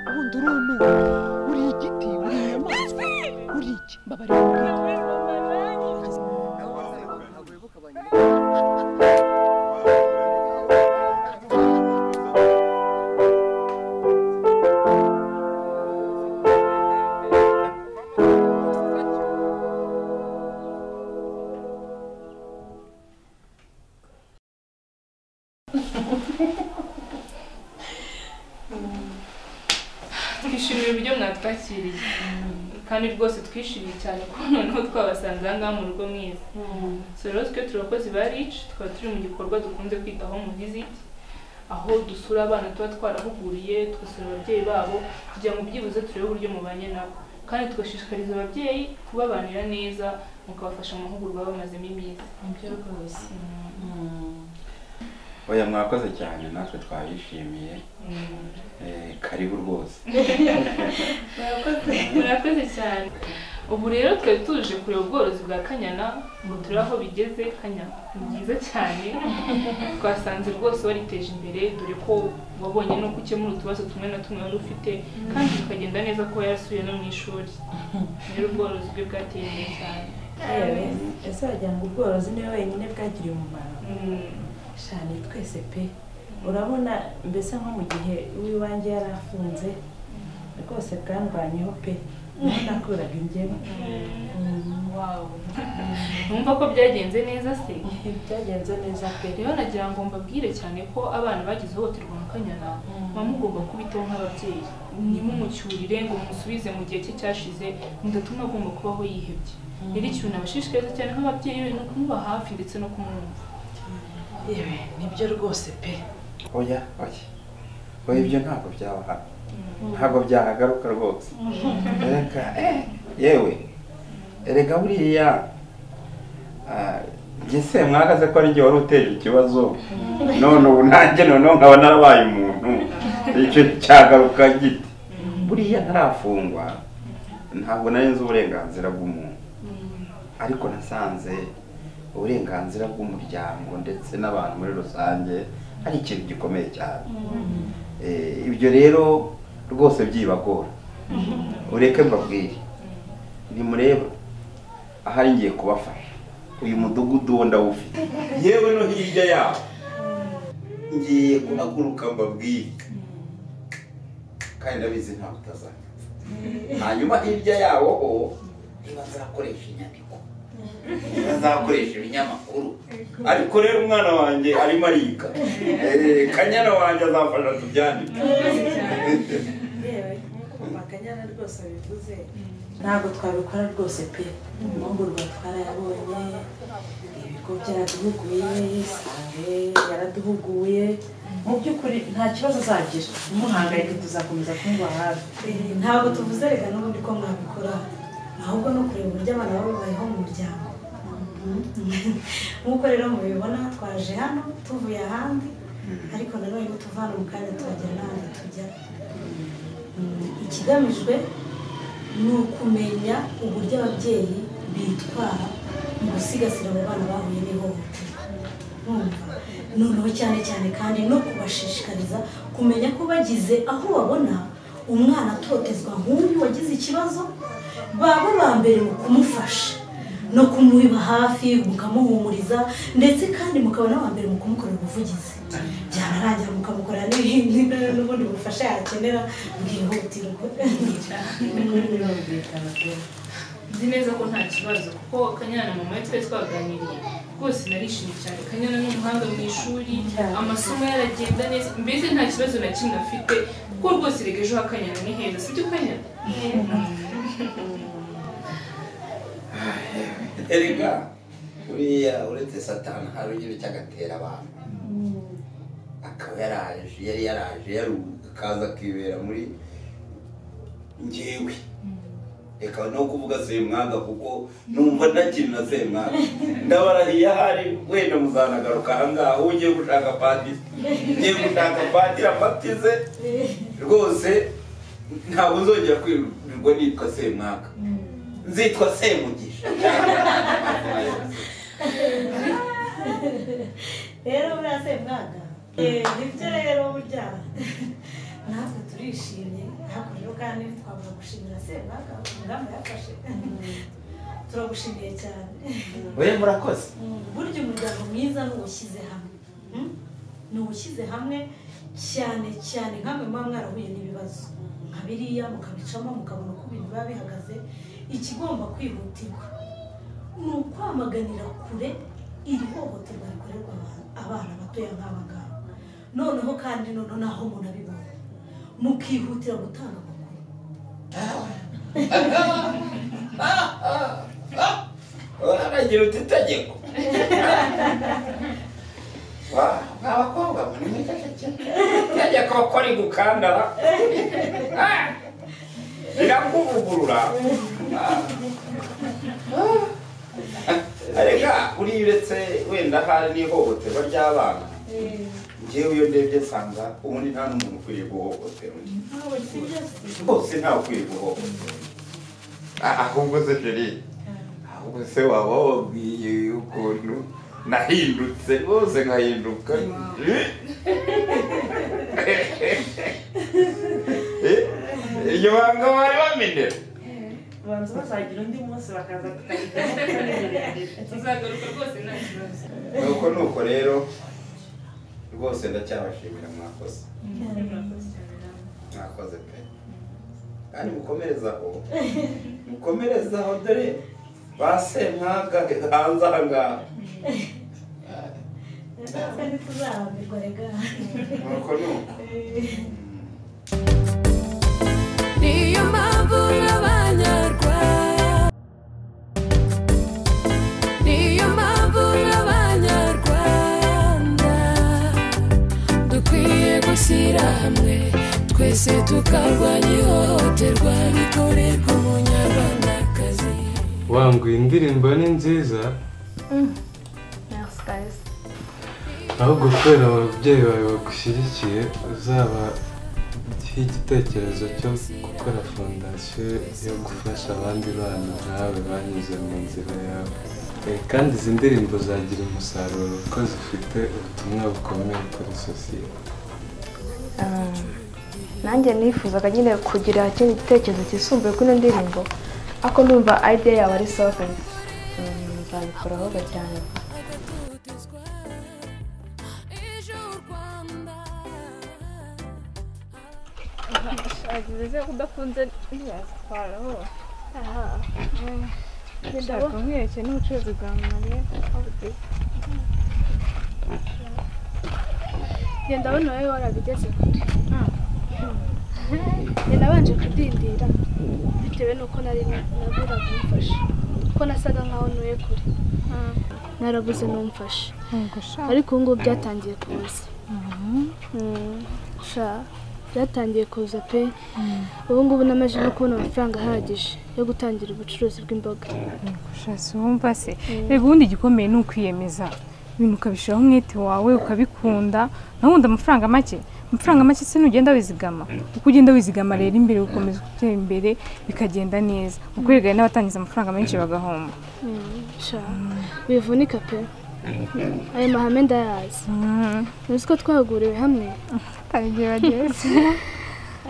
ubundi uruntu buriya igiti buriya inyamaswa buriya iki mbabarira twishimiye uburyo mwatwakiriye kandi rwose twishimiye cyane ko noneho twabasanze aha ngaha mu rugo mwiza so rero twe turi abakozi ba rici tukaba turi mu gikorwa dukunze kwita home visit aho dusura abana tuba twarahuguriye tugasura ababyeyi babo kugira ngo byibuze turebe uburyo mubanye nabo kandi tugashishikariza ababyeyi kubabanira neza mukabafasha mu mahugurwa bamazemo iminsi nibyo rwose oya mwakoze cyane natwe twabishimiye Eh, karibu rwose murakoze cyane ubu rero twari tuje kureba ubworozi bwa kanyana ngo turebe aho bigeze kanyana ni byiza cyane twasanze rwose bariteje imbere dore ko wabonye nuko ukemura utubazo tumwe na tumwe wari ufite kandi bikagenda neza ko yarasubiye no mu ishuri rero ubworozi bwe bwateye imbere cyane yewe ese wagira ngo ubworozi niwe wenyine bwagiriye umumaro Mm. shani twese pe urabona mbese nko mu gihe uwiwanjye yari afunze rwose bwandwanyeho pe niho nakuraga ingemu numva ko byagenze neza se byagenze neza pe rero nagira ngo mbabwire cyane ko abana bagize ihohoterwa na kanyana muba mugomba kubitaho nk'ababyeyi ntimumucyurire ngo mumusubize mu gihe cye cyashize mudatuma agomba kubaho yihebye rero ikintu nabashishikariza cyane nk'ababyeyi be ni ukumuba hafi ndetse no kumwumva yewe nibyo rwose pe oya oya oya ibyo ntabwo byabahaga ntabwo byahagaruka rwose reka eh, yewe erega buriya ah, njye se mwagaze ko ari njye wari uteje ikibazo none ubu nanjye noneho nkaba narabaye umuntu icyo cyagaruka gite buriya ntarafungwa ntabwo nari nzi uburenganzira bw'umuntu ariko nasanze uburenganzira bw'umuryango ndetse n'abantu muri rusange ari ikintu gikomeye cyane Eh, ibyo rero rwose byibagora ureke mbabwire nimureba ahari ngiye kubafasha uyu mudugudu wo ndawufite yewe no hirya yawo ngiye guhaguruka mbabwire kandi ndabizi ntawe utazana hanyuma hirya yawo ho ntibazakoresha inyandiko ntibazakoresha ibinyamakuru ariko rero umwana wanjye arimo ariga Eh, kanyana wanjye azafasha tubyandike yewe kumva akanyana rwose bivuze ntabwo twabikora rwose pe amahugurwa twarayabonye ibigo byaraduhuguye isange yaraduhuguye mu by'ukuri nta kibazo uzagira numuhangayike tuzakomeza kumuba hafi ntabwo tuvuze reka n'ubundi ko mwabikora ahubwo no kureba uburyo abana baba babayeho mu muryango nk'uko rero mubibona twaje hano tuvuye ahandi ariko nanone tuva hano mu kanya tuhagera n'ahandi tujya Mm, ikigamijwe ni ukumenya uburyo ababyeyi bitwara mu gusigasira abo bana bahuye n'ihohoterwa Urumva? noneho cyane cyane kandi no kubashishikariza kumenya ko bagize aho babona umwana atotezwa nk'uyu wagize ikibazo baba ba mbere mu kumufasha no kumuba hafi mukamuhumuriza ndetse kandi mukaba n'aba mbere mu kumukorera ubuvugizi byanarangira mukamukorera n'ibindi n'ubundi bufasha yakenera bwihutirwa birumvikana pe nzi neza ko nta kibazo kuko kanyana na mama we twari twaganiriye rwose narishimye cyane kanyana ni umuhanga mu ishuri Cyane. amasomo yaragenda neza mbese nta kibazo na kimwe afite kuko rwose erega ejo hakanyana ni heza sibyo kanyana erega buriya uretse satani hari ugira icyo agatera abantu akaba yaraje yari yaraje yaruhuka akaza akibera muri ngewe reka no kuvuga semwaga kuko numva ntakiri na semwaga ndabarahiye ahari wenda muzanagaruka ahangaha aho ugiye gushaka padiri ugiye gushaka padiri amatize rwose ntabwo uzongera kwirirwa nitwa semwaga nzitwa semugisha rero buriya semwaga nibyo rero burya natwe turishimye ariko rero kandi ntitwabura gushimira semwaga ingamba yafashe turagushimiye cyane we murakoze burya umuryango mwiza ni uwushyize hamwe Mm? ni uwushyize hamwe cyane cyane nkamwe muba mwarahuye n'ibibazo nka biriya mukabicamo mukabona uko ibintu biba bihagaze ikigomba kwihutirwa ni ukwamaganira kure iri hohoterwa rikorerwa aba- abana batoya nk'aba ngaba noneho kandi noneho naho umuntu abibona mukihutira gutanga amakuru uranagira uti itegeko Wa- mwa bakobwa mwe nimwifashe cyane itegeko ko rigukandara Ah! rirakuvugurura Ah. Ah. reka uriya uretse wenda hari n'ihohoterwa ry'abana ngewe iyo ndebye nsanga ubundi nta n'umuntu ukwiriye guhohotera undi ntabwo sibyo rwose ntawe ukwiye guhohotera ahubwo se jeride ahubwo se waba wabwiye ukuntu nahindutse rwose nkahinduka iryo banga bari bamenera banza bazagira undi munsi bakaza tukajyaho tuzagaruka rwose nta kibazo nuko nuko rero rwose ndacyabashimira mwakoze murakoze cyane namwe mwakoze pe kandi mukomerezaho mukomerezaho dore ba semwaga hanze aha ngaha natwe ntituzahambirwa rega nuko nuko niyo mpamvu n'abanyarwanda niyo mpamvu n'abanyarwanda dukwiye gushyira hamwe twese tukarwanya ihohoterwa rikorerwa umunyarwandakazi wanguye indirimbo ni nziza ahubwo kubera ababyeyi bawe bagushyigikiye uzabahe igitekerezo cyo gukora fondasiyo yo gufasha abandi bana nkawe banyuze mu nzira yawe Eh, kandi izi ndirimbo zagira umusaruro kuko zifite ubutumwa bukomeye kuri sosiyete nanjye nifuzaga nyine kugira ikindi gitekerezo cyisumbuye kuri ino ndirimbo ako numva idea yawe ari solvent nzabikoraho cyane agatutuzwa ejo u rwanda genda abona wowe warabigezeho njye nabanje kudindira bitewe n'uko nari nabura kumfasha kuko nasaga nkaho ntuye kure narabuze n'umfasha ariko ubu ngubu byatangiye kuza Mm, sha byatangiye kuza pe ubu ngubu namaze no kubona amafaranga ahagije yo gutangira ubucuruzi bw'imboga Shatse wumva se reba ubundi igikomeye ni ukwiyemeza ibintu ukabishyiraho umwete wawe ukabikunda naho wenda amafaranga make amafaranga make se nugenda wizigama uko ugenda wizigama rero imbere ukomeza gutera imbere bikagenda neza uko wigaye n'abatangiza amafaranga menshi bagahomba sha bivunika pe ayo mahame ndayazi uzi ko twahuguriwe hamwe igihe bageze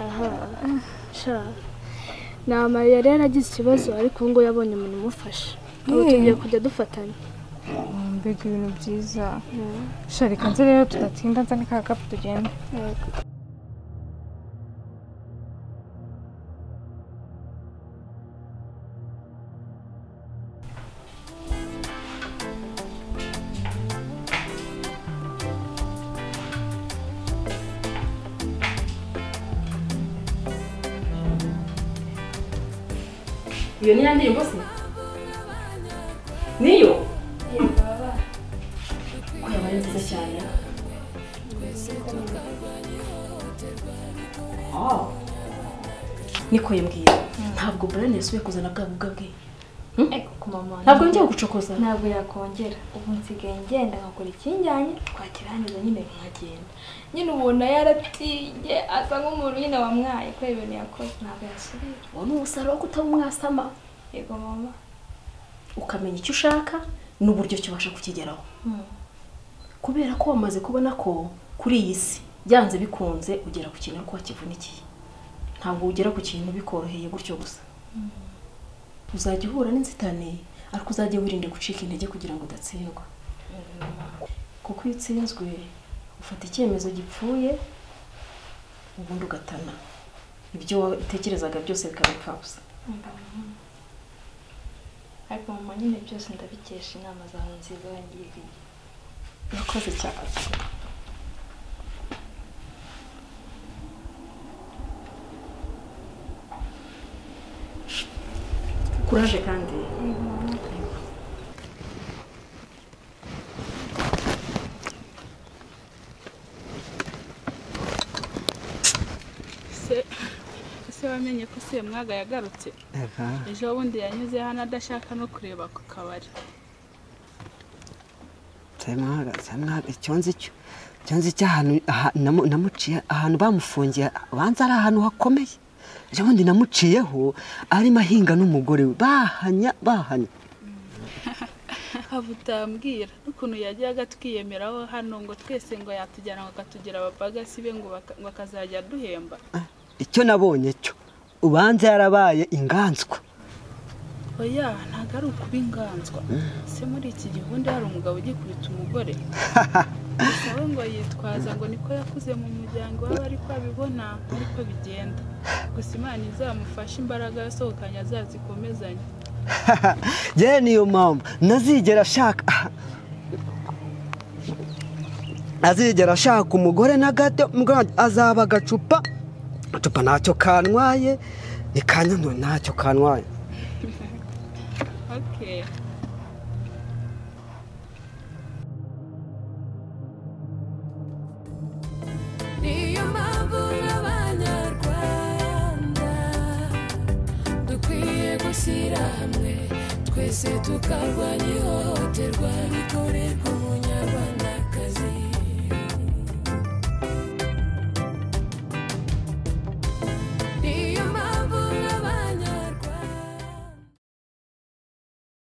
aha sha ni amarira rero agize ikibazo ariko ubu ngubu yabonye umuntu umufasha ubu Hey. tugiye kujya dufatanya mbega ibintu byiza sha reka nze rero tudatinda nzane ka kapu tugenda iyo ni ya ndirimbo se niyo yego baba yaba ari nziza cyane niko yambwira ntabwo burane yasubiye kuzana bwa bubwa bwe ntabwo njya gucokoza ntabwo yakongera ubu nsigaye ngenda nkakora ikinjyanye twakirangiza nyine nkagenda nyine ubona yaratiye asa nk'umuntu nyine wamwaye kubera ibintu yakoze ntabwo yasubira uwo ni umusaruro wo kutaba umwasama yego mama ukamenya icyo ushaka n'uburyo kibasha kukigeraho kubera ko wamaze kubona ko kuri iyi si byanze bikunze ugera ku kintu ariko wakivunikiye ntabwo ugera ku kintu bikoroheye gutyo gusa uzajya uhura n'inzitane ariko uzajya wirinde gucika intege kugira ngo udatsindwa kuko iyo utsinzwe ufata icyemezo gipfuye ubundi ugatana ibyo watekerezaga byose bikaba impfabusa ariko mama nyine byose ndabikesha inama zawe nziza wangiriye urakoze cyane kuraje kandi se ese wamenye ko se mwaga yagarutse ejo bundi yanyuze hano adashaka no kureba ku kabari nsabimwaga nsabimwaga icyo nzi cyo icyo nzi cy'ahantu aha- namu- namuciye ahantu bamufungiye banza ari ahantu hakomeye ejo bundi namuciyeho arimo ahinga n'umugore we bahanya bahanya hava utambwira n'ukuntu yajyaga twiyemeraho hano ngo twese ngo yatujyana ngo akatugira abapagasi be ngo baka- ngo akazajya duhemba icyo nabonye cyo ubanza yarabaye inganzwa oya ntabwo ari ukuba inganzwa se muri iki gihunda hari umugabo ugikubita umugore gusa we ngo yitwaza ngo niko yakuze mu muryango we ariko abibona ariko bigenda gusa imana izamufashe imbaraga yasohokanye azazikomezanye yewe niyo mpamvu ntazigera ashaka azigera ashaka umugore na gato mbwa- azaba agacupa agacupa ntacyo kanwaye ikanyanura ntacyo kanwaye okay niyo mpamvu n'abanyarwanda dukwiye gushyira hamwe twese tukarwanya ihohoterwa